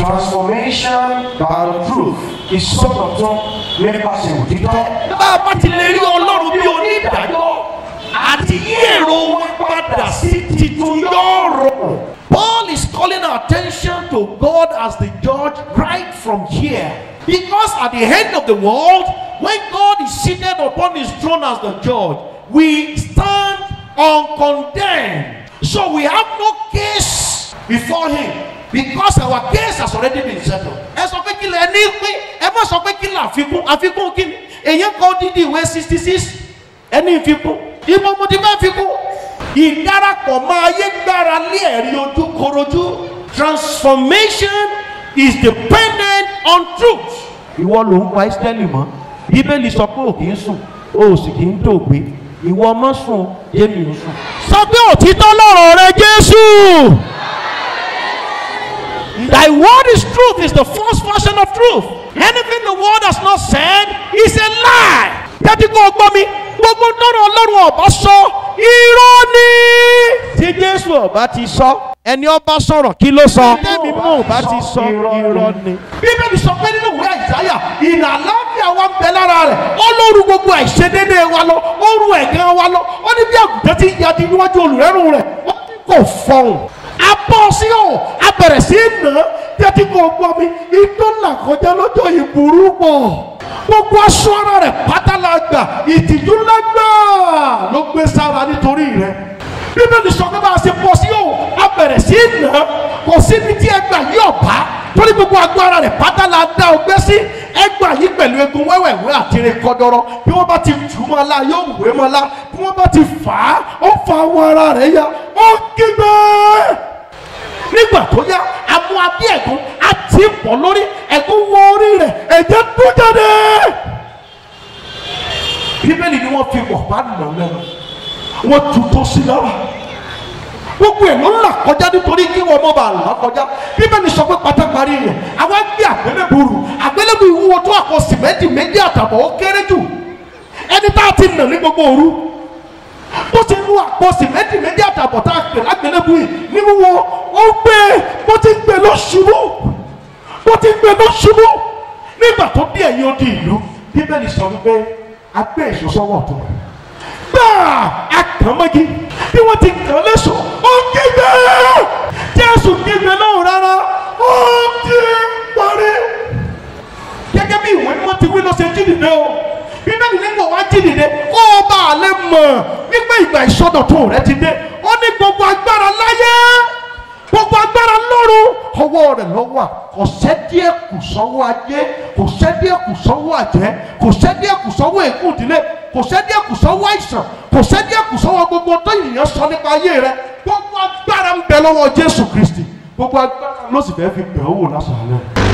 Transformation by the truth. Ìsọdọ̀tun nípasẹ̀ òtítọ́. bá a bá ti lè rí ọlọ́run bí onídàájọ́ àti yí èrò wọn padà sí titun yọ̀ọ̀rọ̀. Paul is calling our attention to God as the judge right from here. Because at the end of the world, when God is seated upon his throne as the judge, we stand uncondemned. So we have no case before him because our case has already been settled. ẹ sọ pé kí lẹ ní pín ẹ má sọ pé kí lẹ àfikún àfikún kí ni èyàn kan dídí ìwé sixty six ẹni ìfikún ìmọ̀ mo ti fẹ́ fikún. ìdarapọ̀ máa yé gbára lé ẹ̀rí ojú korojú transformation is dependent on truth. ìwọ ló ń pa ìsítẹ́lì mọ́ bíbélì sọ pé ò kì í sùn o ò sì kì í dògbé ìwọ mọ́ sùn jẹ́mi ò sùn. sọ pé òtítọ́ lọ́rọ̀ rẹ jésù. Thy word is truth, is the first version of truth. Anything the word has not said is a lie. Tẹ́tí kò gbọ́ mi, gbogbo tọ́rọ ọlọ́run ọba sọ, irọ́ ni. Tí Jésù ọba ti sọ, ẹni ọba sọ̀rọ̀ kí ló sọ? Tẹ́mi mú ọba ti sọ, irọ́ ni. Bíbélì sọ pé nínú ìwé àìsáyà, ìnà àlàáfíà wa ń bẹ lára rẹ̀. Ó lóru gbogbo àìṣedéédéé wa lọ, ó ru ẹ̀gán wa lọ, ó ní bí àgùntàn ti yadi níwájú olùrẹ́rùn rẹ̀, ó ní kò fọhùn abọ́ sí ọ̀ abẹ̀rẹ̀ sí nà tẹ́tí kò gbọ́ mi ìtọ́ là kọjá lọ́jọ́ ìburú pọ̀ gbogbo aṣọ ara rẹ̀ pátá la gbà ìtìjú lágbà ló gbé sára nítorí rẹ̀ bíbélì sọ pé bá a ṣe bọ́ sí ọ̀ abẹ̀rẹ̀ sí nà kò síbi tí ẹgbà yí ọ̀bá torí gbogbo agbára rẹ̀ pátá la dá ọgbẹ́ sí ẹgbà yí pẹ̀lú egun wẹ́wẹ̀wẹ́ àti rẹ̀ kọ́dọ́rọ́ bí wọ́n bá ti tù ú mọ́ la yóò wé mọ́ la bí wọ́n bá ti fà á ó fa awọ ara rẹ̀ ya ó kígbe nígbà tó yá amú abí ẹ̀gún àti pọ̀ lórí ẹ̀gún wọ orí rẹ̀ ẹ̀jẹ̀ tó jáde. bíbélì ni wọ́n fi wọ̀ bá nà lẹ́nu wọ́n tu tó sí lára gbogbo ẹ̀ ló ń là kọjá nítorí kí wọ́n mọ̀ bá là kọjá bíbélì sọ pé pátákárì rẹ̀ àwọn gbé àgbélébùrù àgbélébù ìwúwo tó àpò sìmẹ́ntì méjì àtàbọ̀ ó kéré jù ẹni tá a ti nà ní gbogbo òru bó ti mú àpò sìmẹ́ntì méjì àtàbọ̀ tá a pè lágbélébù yìí ní wíwo ó gbé bó ti gbé lọ ṣubú bó ti gbé lọ ṣubú nígbà tó dé ẹ̀yìn odi ìlú bíbélì sọ wípé a gbé èso sọ́wọ́ ọ̀tún gbáà a kàn mọ́gi bí wọ́n ti kàn léṣo ó kígbe jésù kígbe náà rárá ó ti parí gẹ́gẹ́ bí ìwé mímọ́ ti wí ló ṣe jí dìde o bíbélì nígbà wá jí dìde kó o bá a lè mọ̀ wípé ìgbà ìsọdọ̀tun rẹ ti dé ó ní gbogbo agbára láyé gbogbo agbára lọ́run ọwọ́ rẹ̀ ló wà kò sẹ́díẹ̀ kù sọ́wọ́ ajé kò sẹ́díẹ̀ kù sọ́wọ́ àjẹ́ kò sẹ́díẹ̀ kù sọ́wọ́ ègún ìdílé kò sẹ́díẹ̀ kù sọ́wọ́ àìsàn kò sẹ́díẹ̀ kù sọ́wọ́ gbogbo tó yìnyín sọ nípa ayé rẹ gbogbo agbára ń bẹ lọ́wọ́ Jésù Kristi gbogbo agbára ló sì fẹ́ fi bẹ̀ ọ́ wò lásán náà.